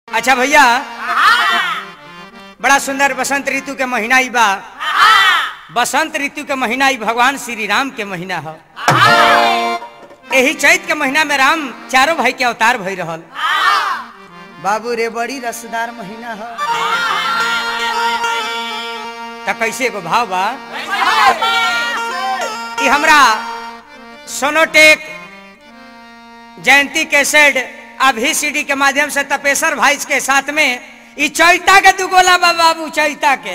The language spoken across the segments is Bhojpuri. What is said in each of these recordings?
अच्छा भैया बड़ा सुंदर बसंत ऋतु के महीना ही बा बसंत ऋतु के महीना ही भगवान श्री राम के महीना है यही चैत के महीना में राम चारों भाई के अवतार भई रहल बाबू रे बड़ी रसदार महीना है त कैसे एगो भाव बा ई हमरा सोनोटेक जयंती कैसेट अभी सीडी के माध्यम से तपेश्वर भाई के साथ में ई चैता के दुगोला बा बाबू चैता के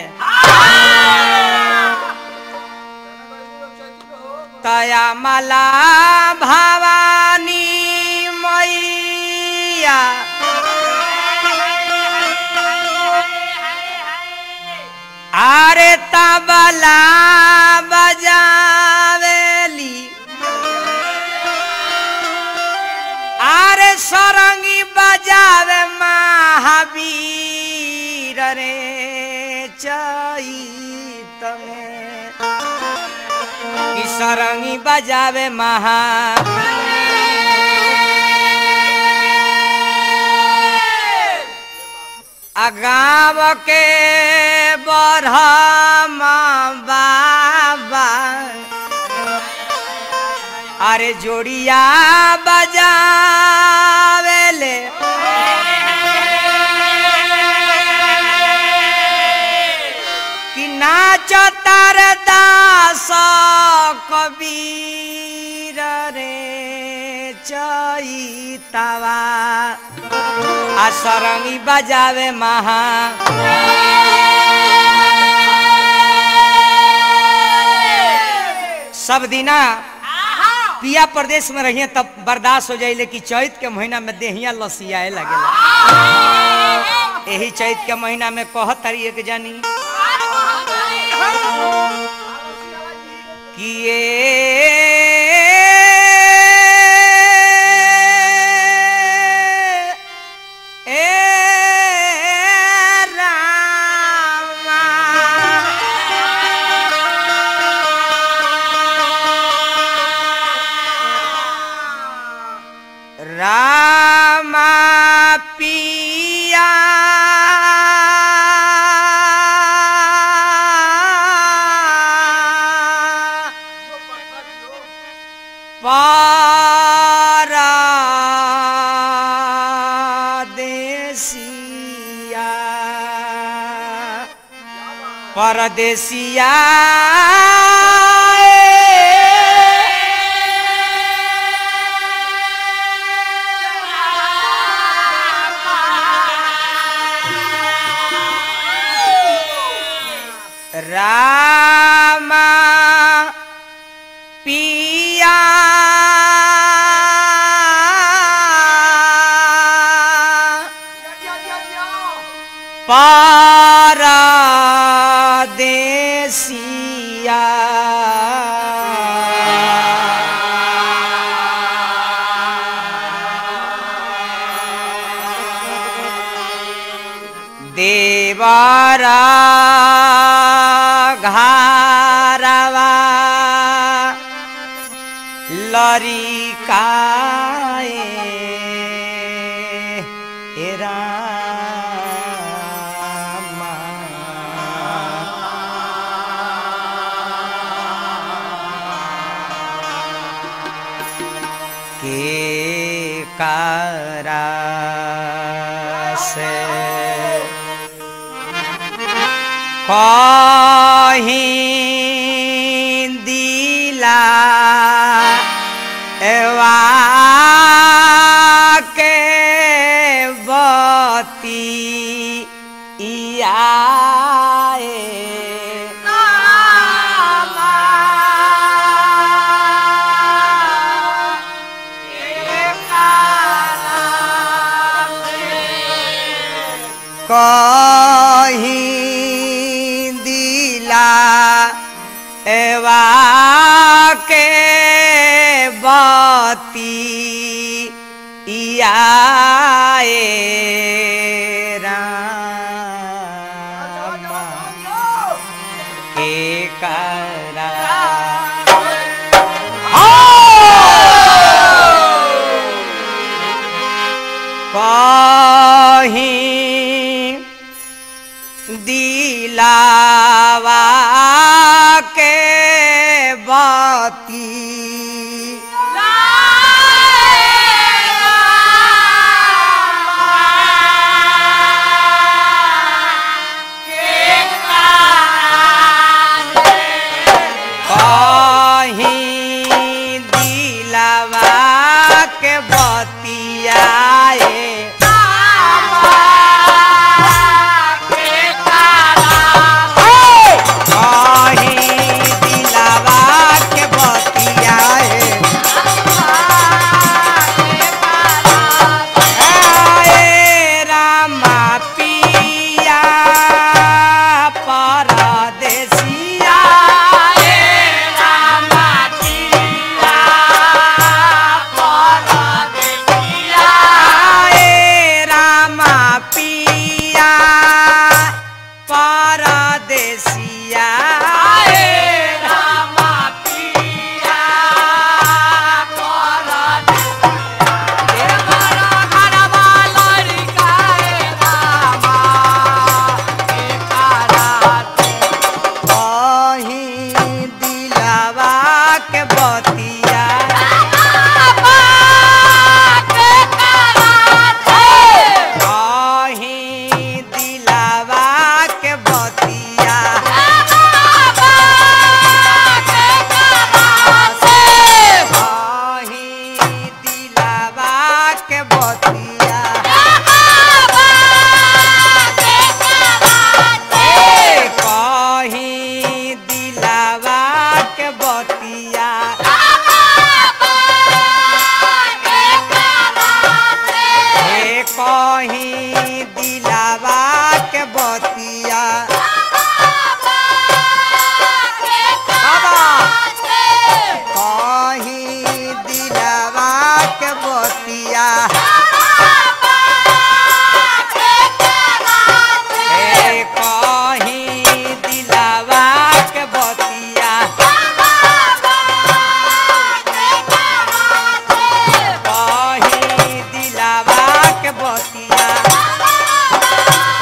तया मला भवानी मैया आरे तबला बजावेली आरे सरंगी बजावे महावीर रे चैत में कि सरंगी बजावे महा अगाव के बरहम बाबा अरे जोड़िया बजावेले कि नाच तार दास कबीर रे चैतवा आ सरंगी बजावे महा सब दिना पिया प्रदेश में रहिए तब बर्दाश्त हो जाइले कि चैत के महीना में देहिया लसियाए लगेला यही चैत के महीना में कहत तारी एक जानी कि ए ए रामा रामा पिया परदेसिया परदेसिया रामा पिया परदेसिया देवरा घारवा लरिकाए हे रामा के कारा से कहीं दिला एवा के बती इयाए कहीं दिला एवा के बती इयाए रामा के करा कहीं बती कहीं दिलावा के बतियाए कहीं दिलावा के बतियाए आए रामा पिया परदेसिया आए रामा पिया परदेसिया कहीं दिलावा के बतिया कहीं दिलावा के बतिया कहीं दिलावा के बतिया ए, कहीं दिलावा के बतिया ए, कहीं दिलावा के बतिया कहीं दिलावा के बतिया ए, कहीं दिलावा के बतिया कहीं दिलावा के बतिया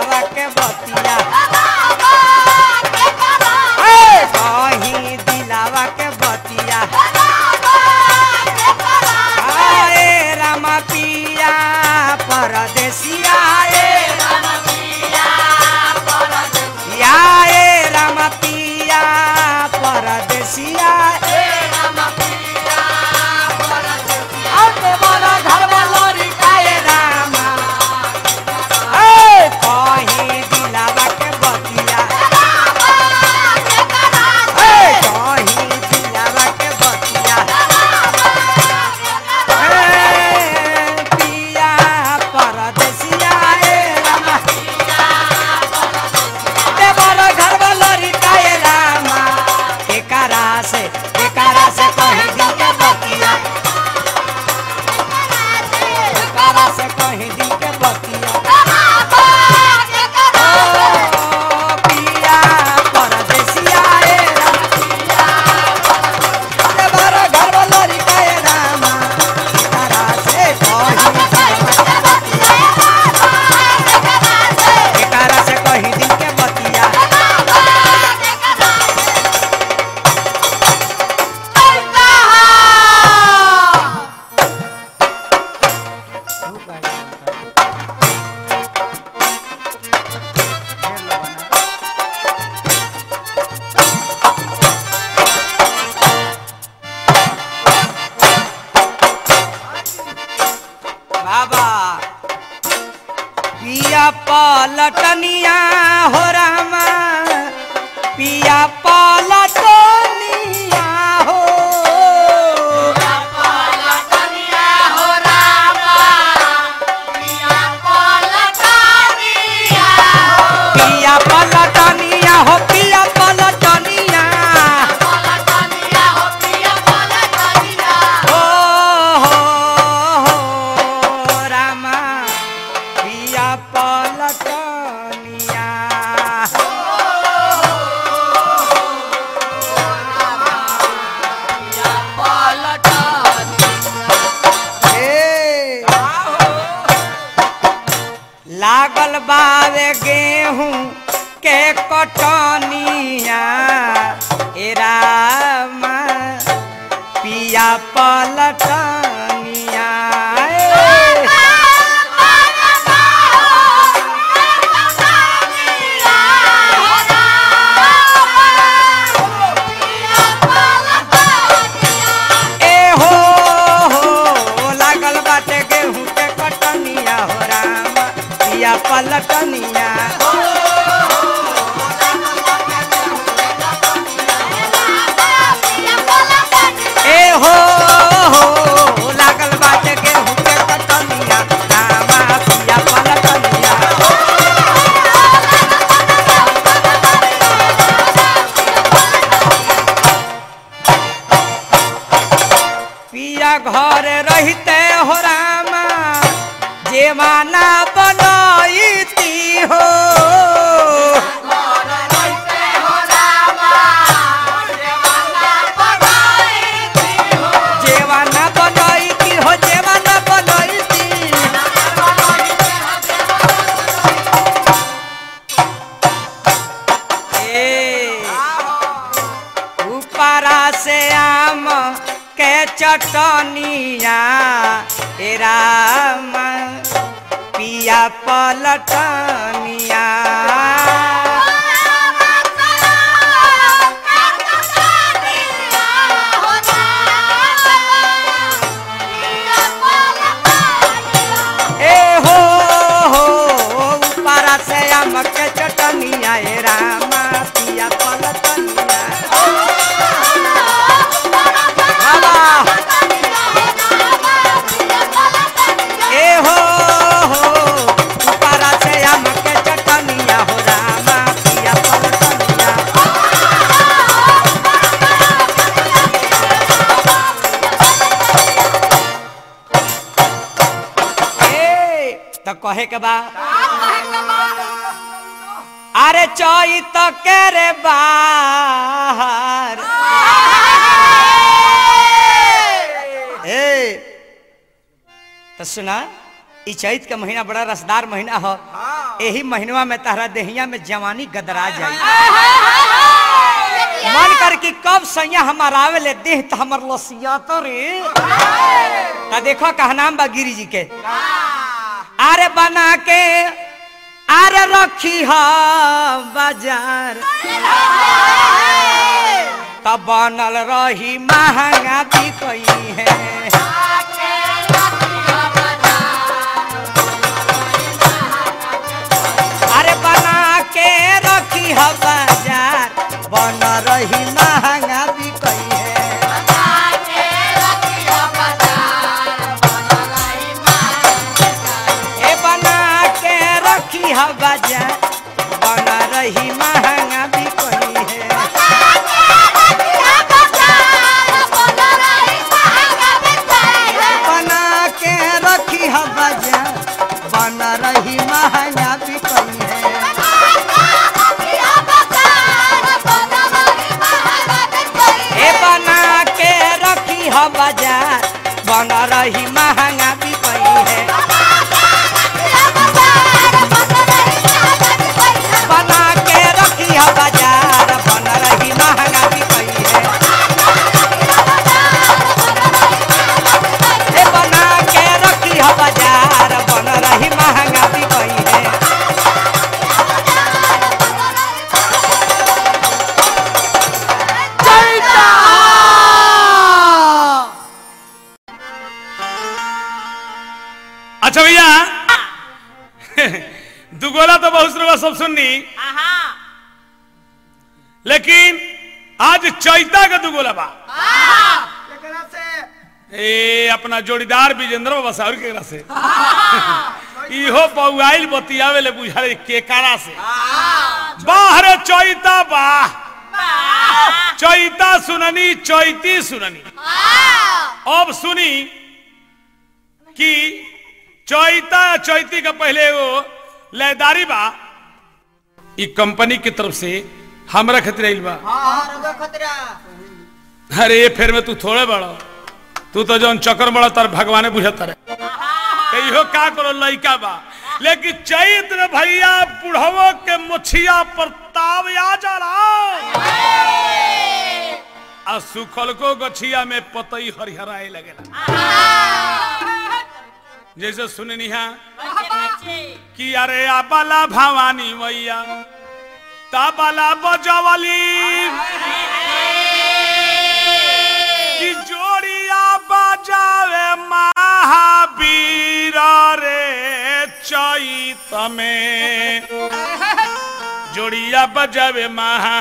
दिलावा के बतिया ए, कहीं दिलावा के बतिया आए रामा पिया परदेसिया ए या ए रामा पिया परदेसिया ए आते बड़ा घर वालोरी काए रामा ए कहीं दिलावा के बतिया ए कहीं दिलावा के बतिया ए पिया परदेसिया ए रामा ते बड़ा घर वालोरी काए रामा एकरा से एकरा से कहीं दिन के बतिया एकरा से कहीं दिन के बतिया ओ पिया परदेसिया ए रामा ते बड़ा घर वालोरी काए रामा एकरा से कहीं दिन के बतिया एकरा से कहीं दिन के बतिया बाबा पिया पलटनिया हो रामा पिया पलटनिया हो पिया पलटनिया हो पिया पलटनिया हो हो हो रामा पिया पलटनिया ए, लागल बावे गेहूं के कटनिया ए रामा पिया पलटनिया ए। ए हो हो लागल बाटे गेहूं के कटनिया हो रामा पिया पलटनिया ए हो हो लागल बाटे गेहूं के कटनिया रामा पिया पलटनिया पिया घर रहते हो रामा जेवाना बनईती हो जेवाना बनईती हो जेवाना बनईती ए ऊपरा से आम के चटनिया ए राम पिया पलटनिया ए हो हो ऊपरा से आम के चटनिया ए राम पिया पलटनिया बाबा ए हो हो ऊपरा से आम के चटनिया हो रामा पिया पलटनिया ए तो कहे के बा अरे चोई तो के रे बाहर ए तो सुना ई चैत के महीना बड़ा रसदार महीना हो हाँ यही महीनवा में तारा देहिया में जवानी गदरा जाई मन कर कि कब सैया हमार आवे ले देह त हमर लसिया तो रे ता देखो कहनाम बा गिरी जी के अरे बना के अरे रखी हा बाजार तब बनल रही महंगा भी कई है अरे बना के रखी हा बाजार बन रही महंगा भी कई है ए बना के रखी हा बाजार बन रही महंगा भी कई है बना के रखी हा बाजार बन रही महंगा भी कई है ए बना के रखी हा बाजार बन रही महंगा भी कई है बना के रखी हा बाजार बन रही महंगा भी कई है ए बना के रखी हा बाजार बन रही महंगा भी कई है अच्छा भैया दुगोला तो बहुत रुपया सब सुननी लेकिन आज चैता का दुगोला बा ए अपना जोड़ीदार विजेंद्र बाबा साहब केकरा से इहो पौआइल बतियावे ले बुझाले केकारा से बाहर चैता बा चैता सुननी चैती सुननी अब सुनी कि चैता चैती का पहले वो लयदारी बा ई कंपनी की तरफ से हमरा खातिर आइल बा अरे ये फेर में तू थोड़े बड़ा तू तो जौन चक्कर बड़ा तर भगवाने बुझत रहे कहियो का करो लइका बा लेकिन चैत में भैया बुढ़वो के मुछिया पर ताव आ जाला आ सुखल को गछिया में पतई हरिहराए लगेला जैसे सुननी है कि अरे आबाला भवानी मैया ताबाला बजवली कि जोड़िया बजावे महावीर रे चैत में जोड़िया बजावे महा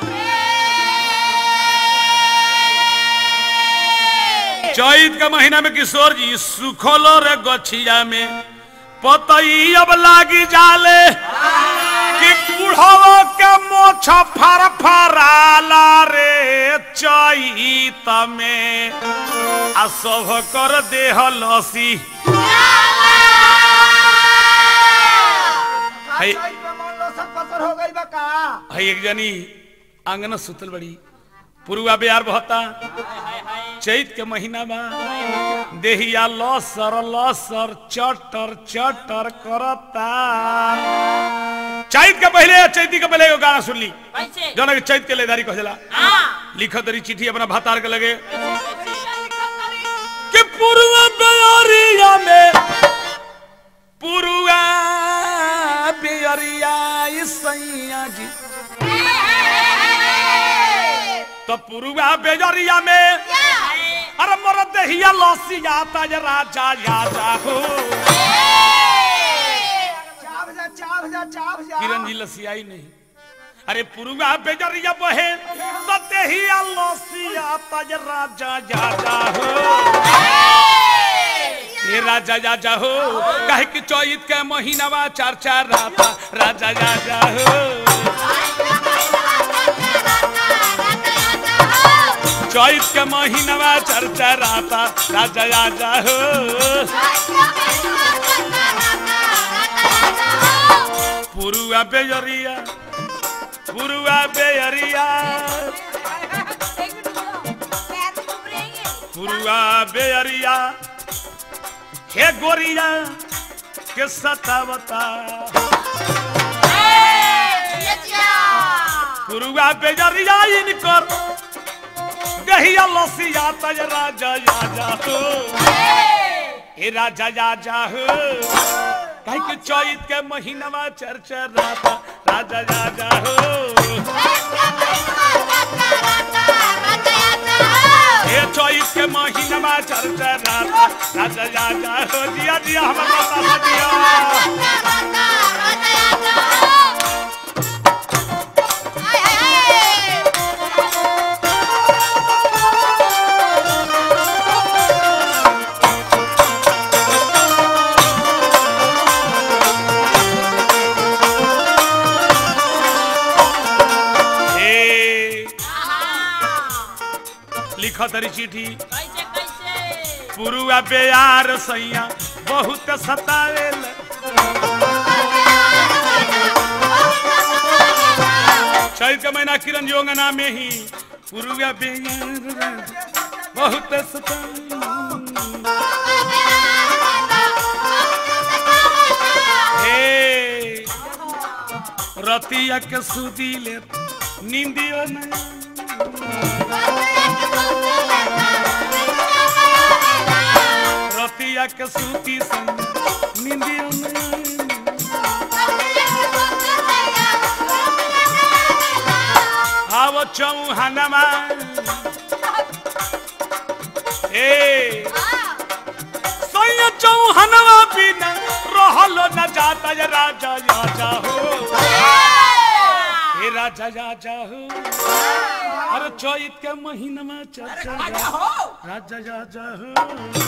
चैत का महीना में किशोर जी सुखलो रे गछिया में पतई अब लागी जाले कि बुढ़वा के मोछ फर फराला रे चैत में आ सब कर देह लसी है है एक जनी आंगन सुतल बड़ी पुरुआ बिहार बहता चैत के महीना बा देहिया लसर लसर चटर चटर करता चैत के पहले चैती के पहले एगो गाना सुन ली जौन के चैत के लेदारी कहला लिखत रही चिट्ठी अपना भातार के लगे कि पुरुआ बेअरिया में पुरुआ बेअरिया सैया जी तो पुरुआ बेजरिया में अरे मोर दहिया लसिया ताज राजा याजा हो किरण जी लसियाई नहीं अरे पुरुआ बेजरिया बहे तो दहिया लसिया ताज राजा याजा हो ये राजा याजा हो काहे कि चैत के महीनावा चार चार राता राजा याजा हो चैत के महीनावा चर्चा राता राजा राजा हो पुरुआ बेजरिया पुरुआ बेजरिया पुरुआ बेजरिया हे गोरिया के सतावता गुरुआ बेजरिया इनकर गहिया लसिया तज राजा राजा हो हे राजा राजा हो कहीं के चैत के महीनावा चर्चा राता राजा राजा हो हे चैत के महीनावा चर्चा राता राजा राजा हो जिया जिया हमर माता से जिया हे लिखो तरी चिट्ठी पुरुआ बेयार सैया बहुत सतावेल चैत के महीना किरण योगना में ही पुरुआ बेयार बहुत सतावेल हे रतिया के सुदी ले नींदियो नहीं रतिया के सूती संग निंदियो नहीं आव चौहानमा ए सैया चौहानवा बिना रहलो न जाता ये राजा राजा हो हे राजा राजा हो अरे चैत के महीना में चर्चा राजा राजा हो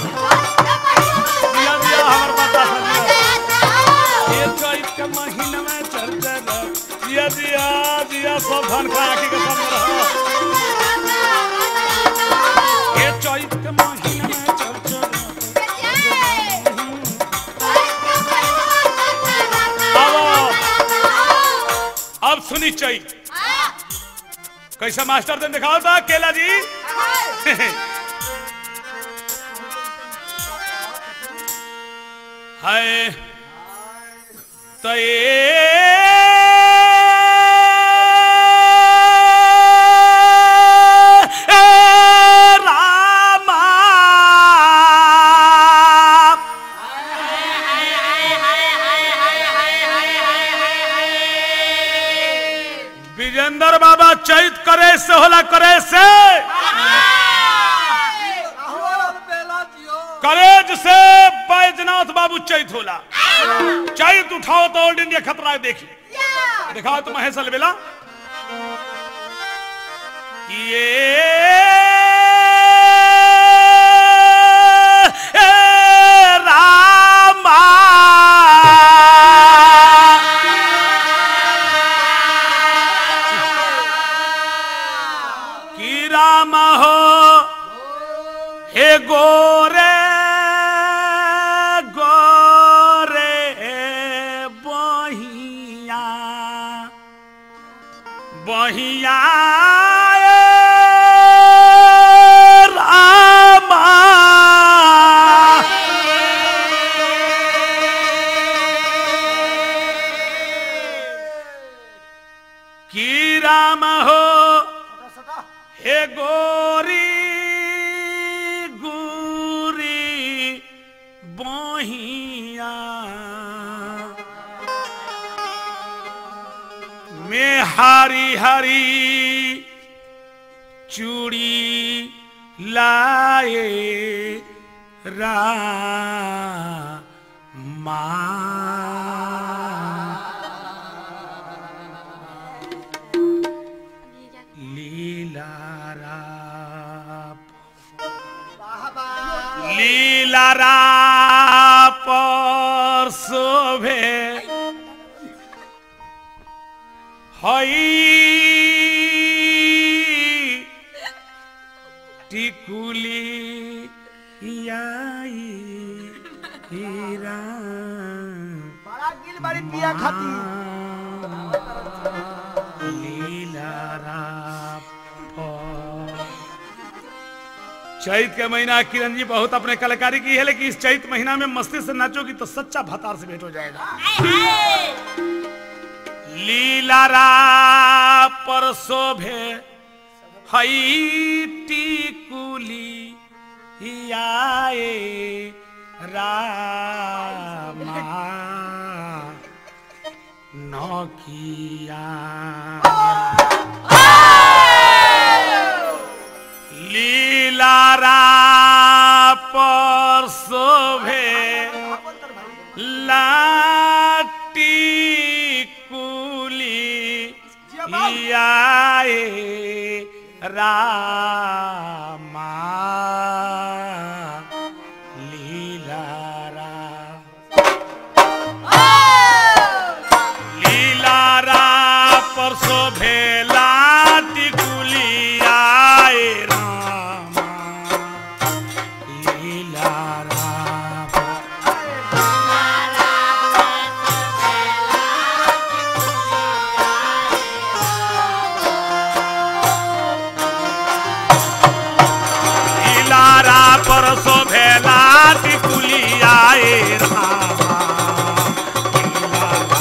दिया दिया हमर माता से ये चैत के महीना में चर्चा दिया दिया दिया सब धन खा के सब रहो ये चैत के महीना में चर्चा अब सुनी चैत कैसा मास्टर ने दिखाओ था केला जी है तो विजेंद्र बाबा चैत करे से होला करे से करेज से बैजनाथ बाबू चैत होला चैत उठाओ तो ऑल इंडिया खतरा है देखी दिखाओ तो महेश अलबेला ये रामा की राम हो हे गोरे गोरे बहिया बहिया रामा की राम हो हे गोरी गुरी बहिया में हरी हरी चूड़ी लाए रा लीला लीलारा पर शोभे हई टिकुली आई हीरा बड़ा गिल बारी पिया खाती लीलारा पर चैत के महीना किरण जी बहुत अपने कलाकारी की है लेकिन इस चैत महीना में मस्ती से नाचोगी तो सच्चा भतार से भेंट हो जाएगा लीलारा पर शोभे हई टिकुली आए रामा नकिया लीलारा पर शोभे लाटी कुली आए रामा लीलारा लीलारा पर शोभे लाटी कुली आए रामा लीलारा लीलारा पर शोभे लाटी कुली आए रामा लीलारा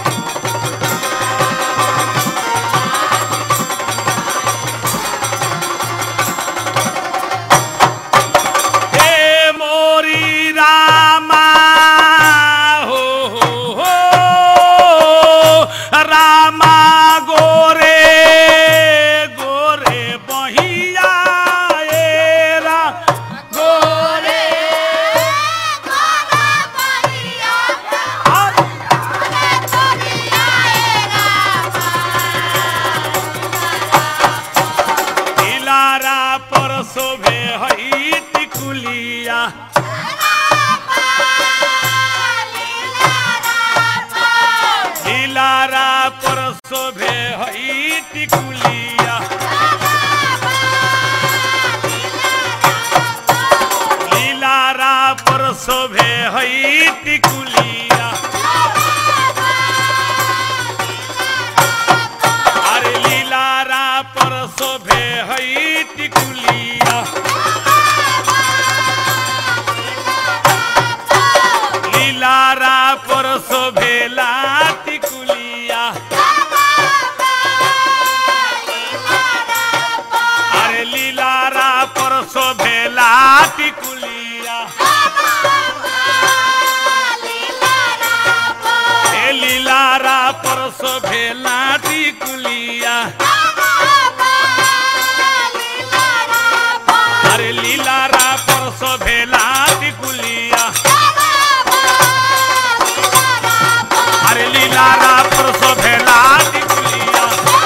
हे मोरी रामा हो हो हो रामा गोरे गोरे बहिया ए रा गोरे दिलारा पर शोभे हई टिकुलिया दिलारा पर शोभे हई टिकुलिया लीलारा पर शोभे हई टिकुलिया अरे लीलारा पर शोभे हई टिकुलिया लीलारा पर शोभे टिकुलिया अरे लीलारा पर शोभे टिकुलिया हे लीलारा पर शोभे टिकुलिया अरे लीलारा पर शोभे टिकुलिया अरे लीलारा पर शोभे टिकुलिया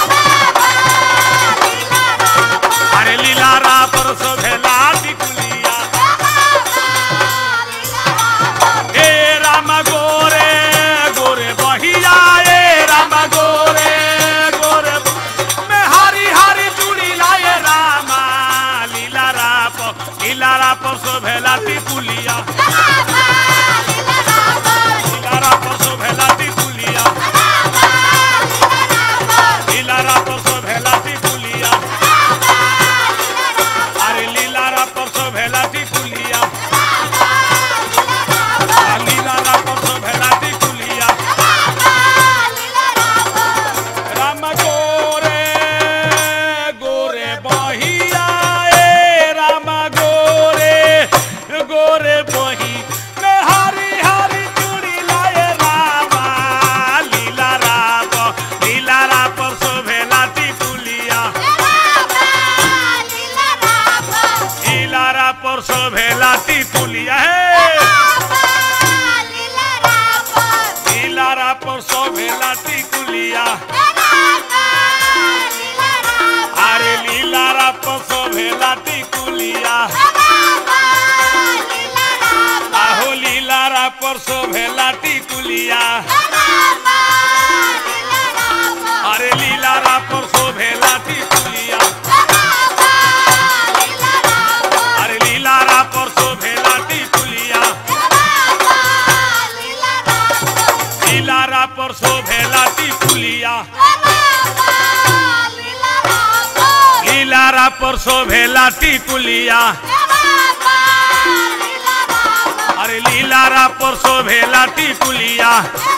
अरे लीलारा पर शोभे टिकुलिया ए राम गोरे गोरे बहिया ए राम गोरे गोरे में हरी हरी चूड़ी लाए रामा लीला राप लीला राप शोभेला टिकुलिया लीला राप शोभेला टिकुलिया लीला राप शोभेला टिकुलिया अरे लीला राप शोभेला टिकुलिया लीला राप शोभेला टिकुलिया राम गोरे गोरे बहिया ए राम गोरे गोरे बही में हरी हरी चूड़ी लाए रामा लीला राप लीला राप शोभेला टिकुलिया लीला राप शोभेला टिकुलिया हे लीला राप शोभेला टिकुलिया अरे लीला राप शोभेला टिकुलिया आहो लीला राप शोभेला टिकुलिया अरे लीला राप शोभेला टिकुलिया अरे लीला राप शोभेला टिकुलिया लीला राप शोभेला टिकुलिया लीला राप शोभेला टिकुलिया अरे लीलारा परसो भेला टिकुलिया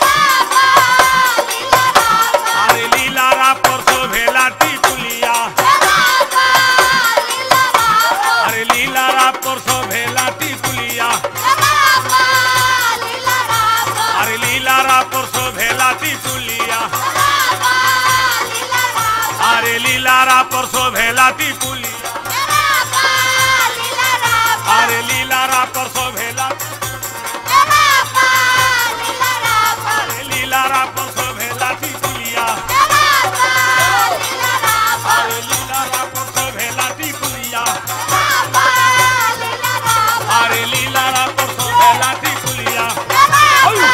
अरे लीलारा परसो भेला टिकुलिया अरे लीलारा परसो भेला टिकुलिया अरे लीलारा परसो भेला टिकुलिया अरे लीलारा परसो भेला टिकुलिया अरे लीलारा परसो भेला अरे लीलारा परसो भेला टिकुलिया अरे लीलारा परसो भेला टिकुलिया अरे लीलारा परसो भेला टिकुलिया अरे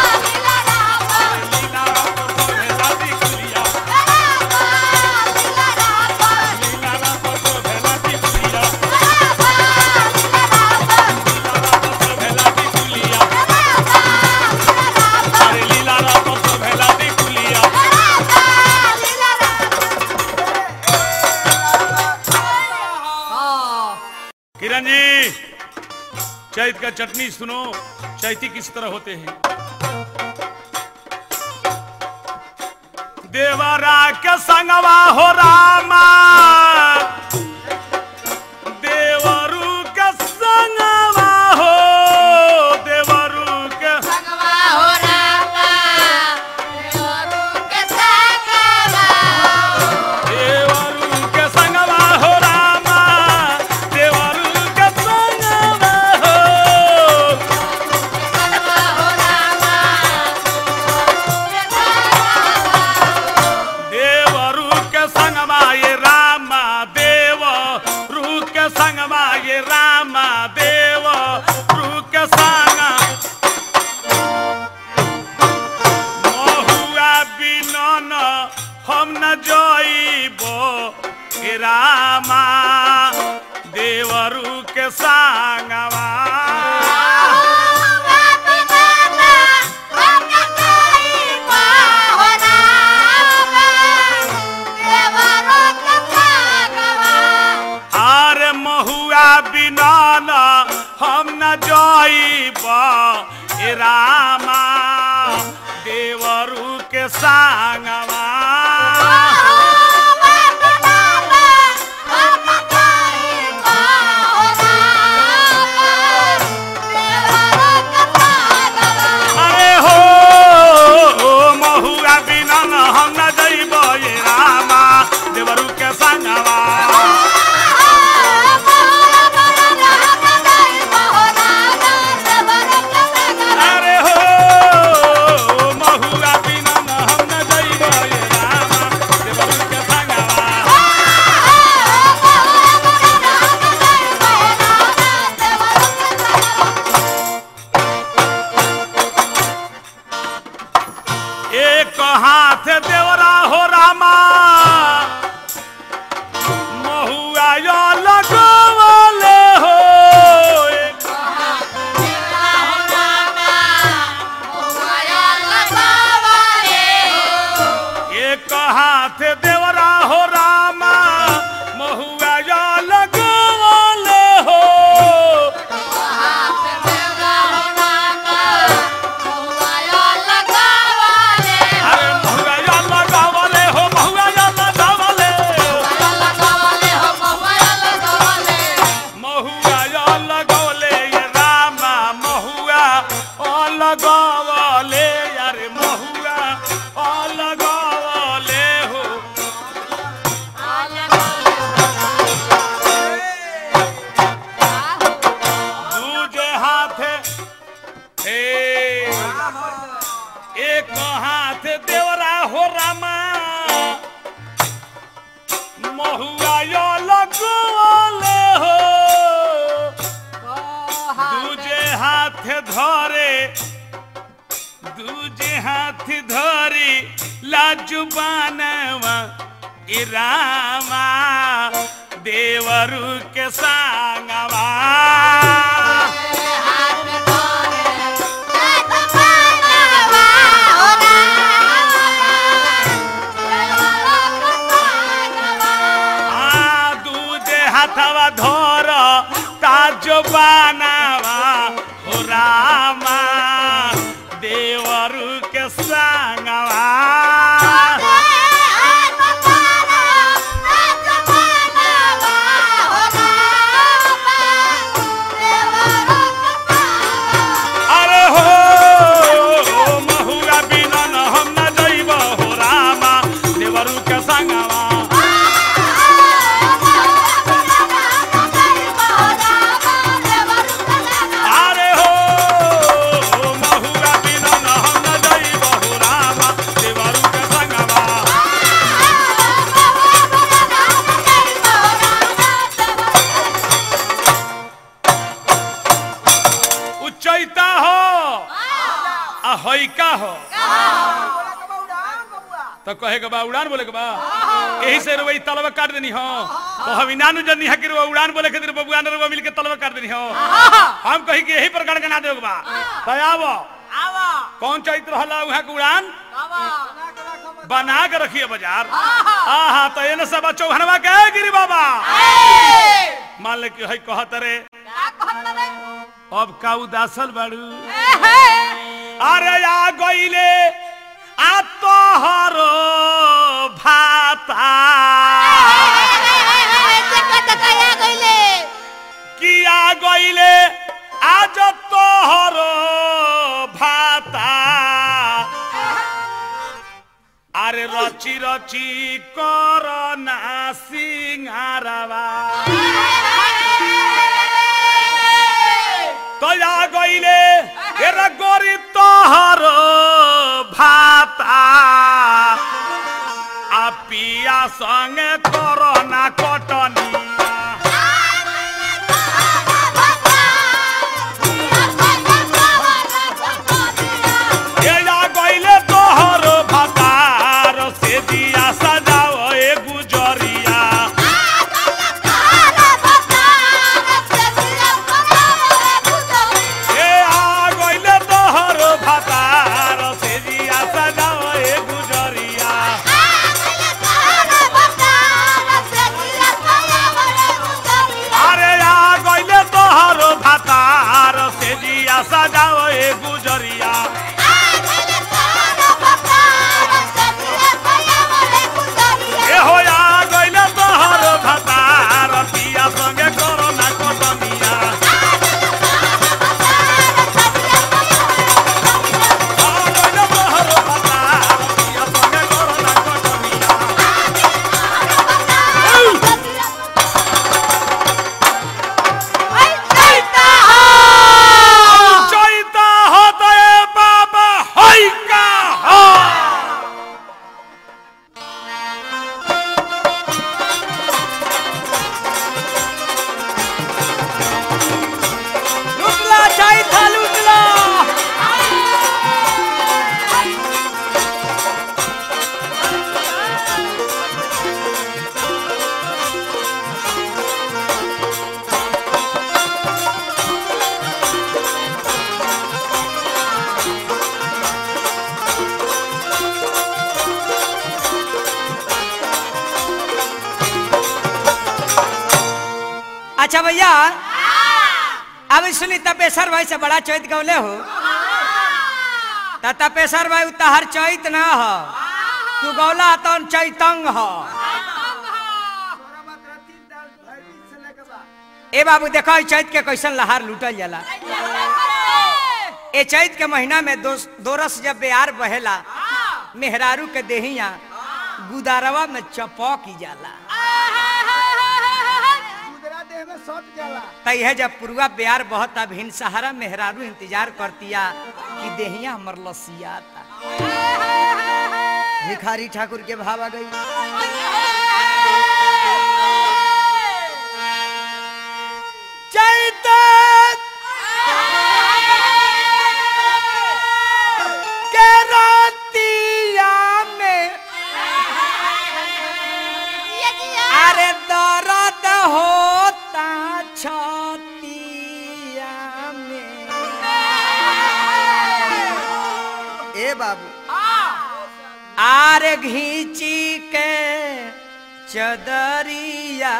लीलारा परसो भेला टिकुलिया लीलारा परसो भेला टिकुलिया लीलारा परसो भेला टिकुलिया अरे लीलारा परसो भेला टिकुलिया किरण जी चैत का चटनी सुनो चैती किस तरह होते हैं देवरा के संगवा हो रामा देवरू के संगवा हो देवरू के देवरू के संगवा हो रामा देवरू के संगवा हो देवरू के संगमा ये रामा देव रू के संगमा ये रामा देव रू के संग महुआ बिनन हम न जइबो हे रामा देवरू के संगवा आर महुआ बिनन हम न जइब हे रामा देवरू के संगवा अरे हो महुआ बिनन हम न जइब हे रामा देवरू के संगवा अरे हो महुआ बिनन हम न जइब हे रामा देवरू के संगवा एक हाथ देवरा हो रामा महुआ यो लगवले हो एक एक हाथ देवरा हो रामा महुआ यो लगवले हो अरे महुआ यो लगवले हो महुआ यो लगवले महुआ यो लगवले ये रामा महुआ ओ लगवले अरे महुआ ओ लगवले हो दूजे हाथे हे एक हाथ देवरा हो रामा महुआ यो लगवले हो दूजे हाथ धरे दूजे हाथ धरे लाजुबानवा ए रामा देवरू के सांगवा आ दूजे हाथवा धर ताजो बानावा हो रा देवरू के संगवा अरे हो महुआ बिना न हम न जइब हो रामा देवरू के संगवा अरे हो महुआ बिना न हम न जइब हो रामा देवरू के संगवा उच्चैता हो आ होइका हो तो कहे के बा उड़ान बोले के बा यही से रुई तलवा काट देनी हो तो हम इनानु जनी है कि रुआ उड़ान बोले खातिर बबुआ ने रुआ मिल के तलवा काट देनी हो हम कही कि यही पर गणगना देव बा तो आवो कौन चैत रहला उहा के उड़ान बना के रखिए बाजार आहा तो एने सब चौहनवा के गिरी बाबा मान ले कि है कहत रे अब का उदासल बाड़ू अरे आ गईले आ तोहरो भाता किया गईले आज तोहरो भाता अरे रची रची करना सिंगारवा तया गईले एरा गोरी तोहरो भाता आ पिया संगे करना कटनिया एया गईले तोहरो भातार से दिया सजाओ ए गुजरिया ए आ गईले तोहरो भातार से दिया सजाओ ए गुजरिया अरे आ गईले तोहरो भातार से दिया सजाओ ए गुजरिया ए हो आ गईले तोहरो भातार पिया संगे करना कटनिया आ गईले तोहरो भातार पिया संगे करना कटनिया चैता होता है बाबा होई का हो लुटला चाही था लुटला अच्छा भैया अब सुनी तपेश्वर भाई से बड़ा चैत गौले हो त तपेश्वर भाई तहर चैत ना हो तू गौला तो चैतंग हो ए बाबू देखो ई चैत के कैसन लहार लूटल जाला ए चैत के महीना में दो दोरस जब बेयार बहेला मेहरारू के देहिया गुदारवा में चपौक जाला तैहे जब पुरुआ बेयार बहुत अब हिन सहारा मेहरारू इंतजार करतिया कि देहिया हमर लसियाता भिखारी ठाकुर के भाव आ गई चैत के रातिया में अरे दर्द होता छतिया में ए बाबू आरे घींची के चदरिया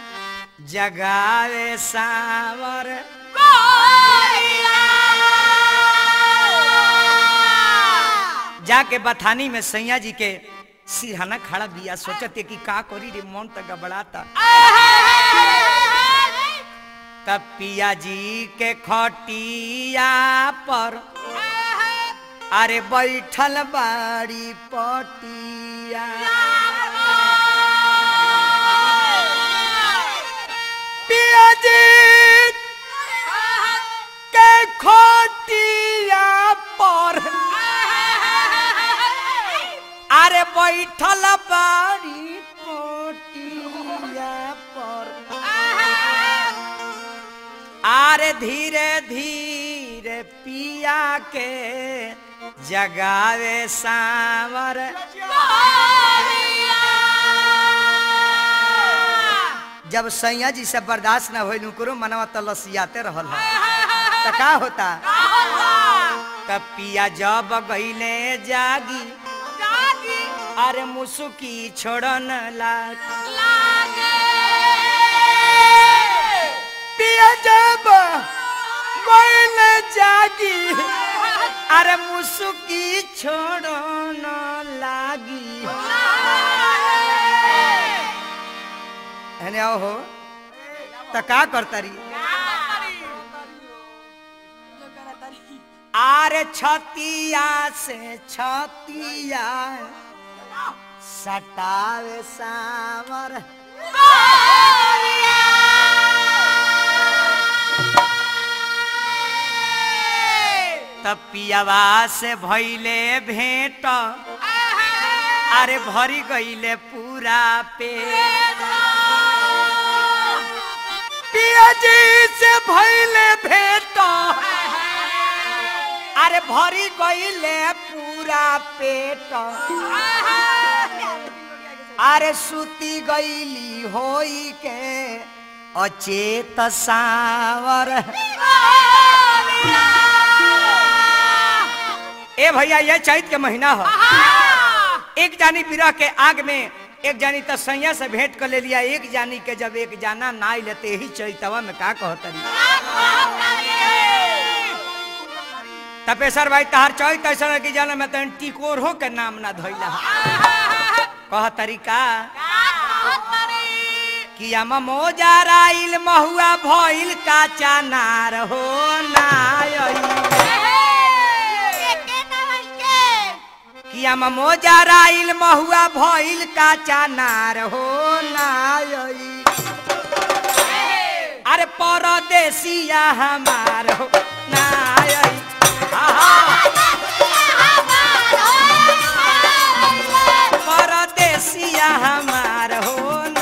जगावे सावर जाके बथानी में सैया जी के सिरहाना खड़ा बिया सोचते कि का करी रे मन तो गबड़ाता तब पिया जी के खटिया पर अरे बैठल बाड़ी पटिया पिया जी के खटिया पर अरे बैठल बाड़ी पटिया पर आरे धीरे धीरे पिया के जगावे सावर जब सैया जी से बर्दाश्त न होइल करो मनवा तो लसियाते रहल है तो का होता तब पिया जब गईले जागी अरे मुसुकी छोड़न लाग पिया जब गईले जागी अरे मुसुकी छोड़न लागी है आओ हो तो का करता रही आरे छतिया से छतिया सटावे सावर तब पियावा से भैले भेंट अरे भरी गईले पूरा पे पिया जी से भैले भेंट अरे भरी गईले पूरा पेट अरे सुती गईली होई के अचेत सावर ए भैया ये चैत के महीना है एक जानी बिरह के आग में एक जानी तो सैया से भेंट कर ले लिया एक जानी के जब एक जाना ना आई लेते ही चैतवा में का कहतरी तपेश्वर भाई तहार चौथ ऐसा है कि जाना मैं तो टिकोर हो के नाम ना धोइला कह तरीका कि हम मोजा राइल महुआ भइल काचा नार हो ना कि हम मोजा राइल महुआ भइल काचा नार हो ना अरे परदेसिया हमार हो ना परदेसिया हमार हो ना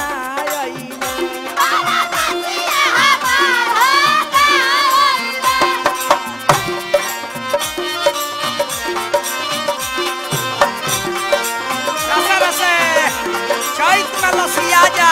रसे रसे चैत में लसिया जा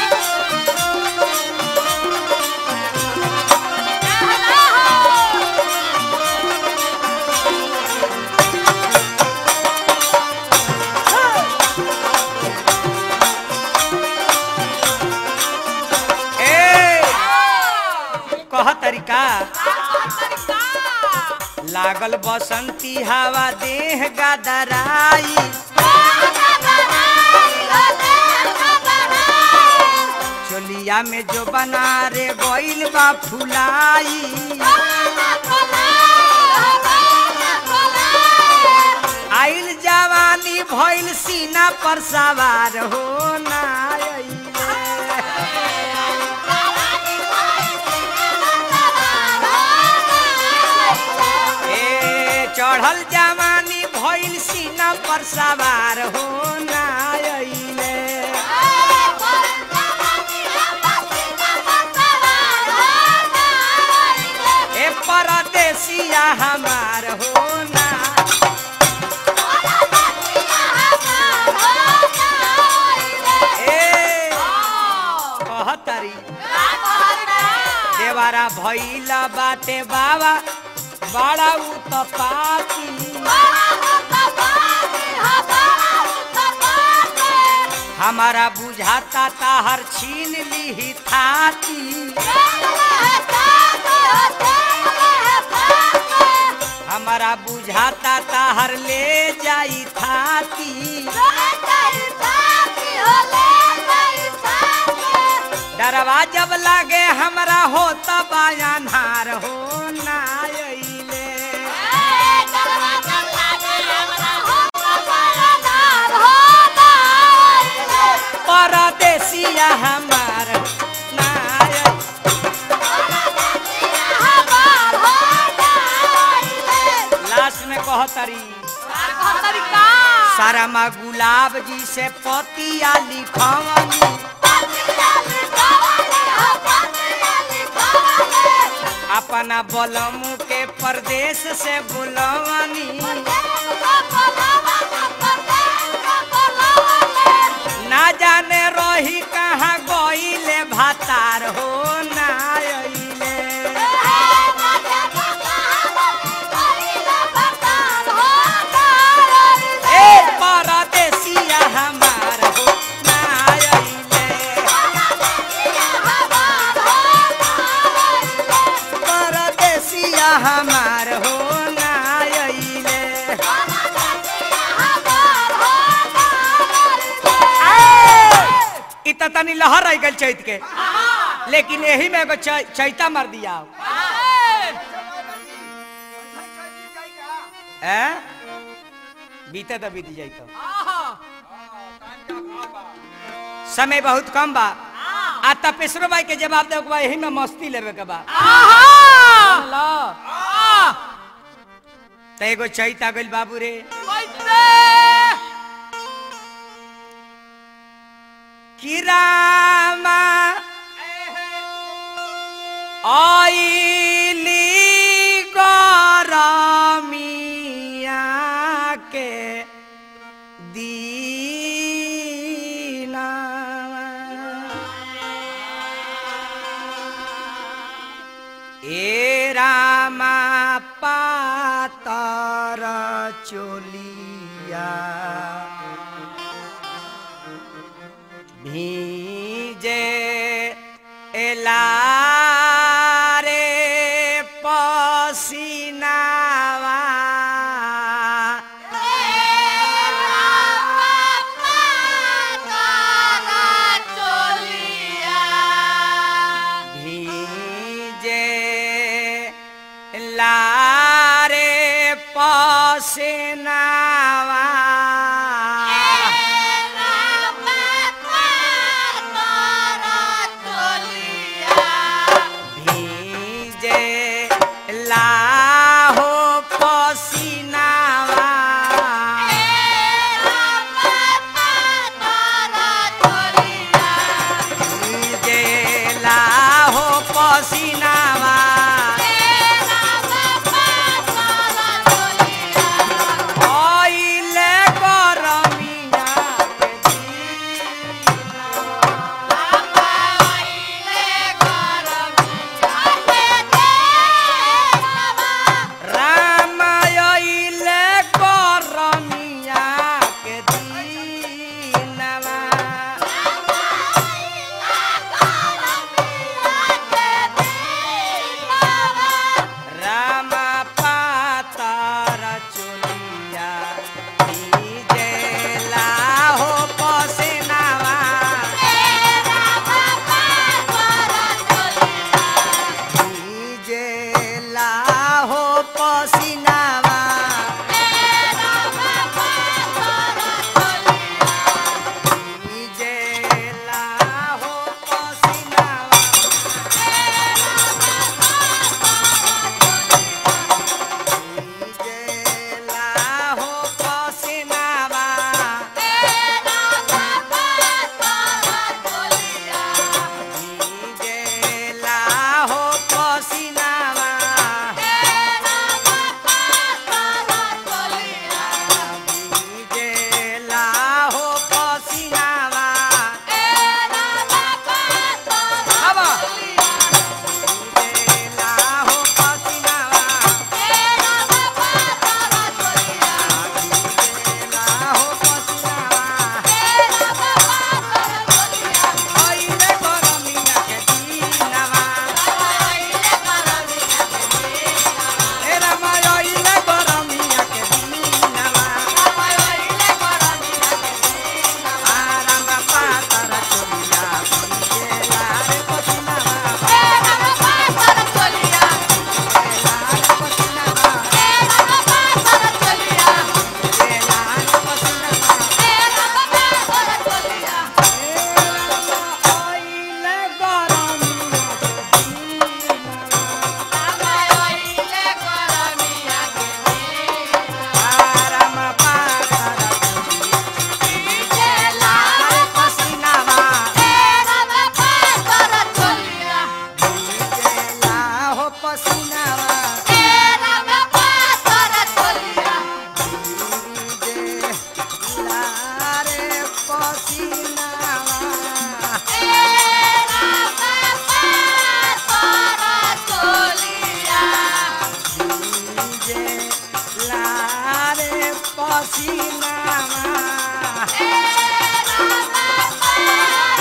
ए कह तरीका लागल बसंती हवा देह गदराई चोलिया में जो बना रे गोइल बा फुलाई आइल जवानी भइल सीना पर सवार हो ना ए चढ़ल जवानी भइल सीना पर सवार हो ना अइले ए परदेसिया हमार हो ना ए कहतरी देवारा भइला बाटे बाबा बड़ा उत्पाती हमारा बुझाता ताहर छीन ली थाती हमारा बुझाता ताहर ले जाई थाती डरवा जब लागे हमरा हो तब अन्हार हो ना अइले परदेसिया हमार ना अइले। लास्ट में कहतरी सारा माँ गुलाब जी से पतिया लिखवनी अपना बलमू के परदेश से बुलवनी ना जाने रही कहाँ गईले भातार हो ना अइले ए परदेसिया हमार हो ना अइले परदेसिया हमार हो ना अइले इ त तनी लहर रह गल चैत के लेकिन यही में एगो चै- चैता मार दिया ए बीते तो बीत जाई तो समय बहुत कम बा आ तपेश्वर भाई के जवाब दे के बा यही में मस्ती लेवे के बा लो त एगो चैत आ गइल बाबू रे कि रामा आइली गरमिया के दीना ए रामा पातर चोलिया भीजे एलारे पसीनावा भीजे लारे पसीनावा पसीनावा जे लारे पसीनावा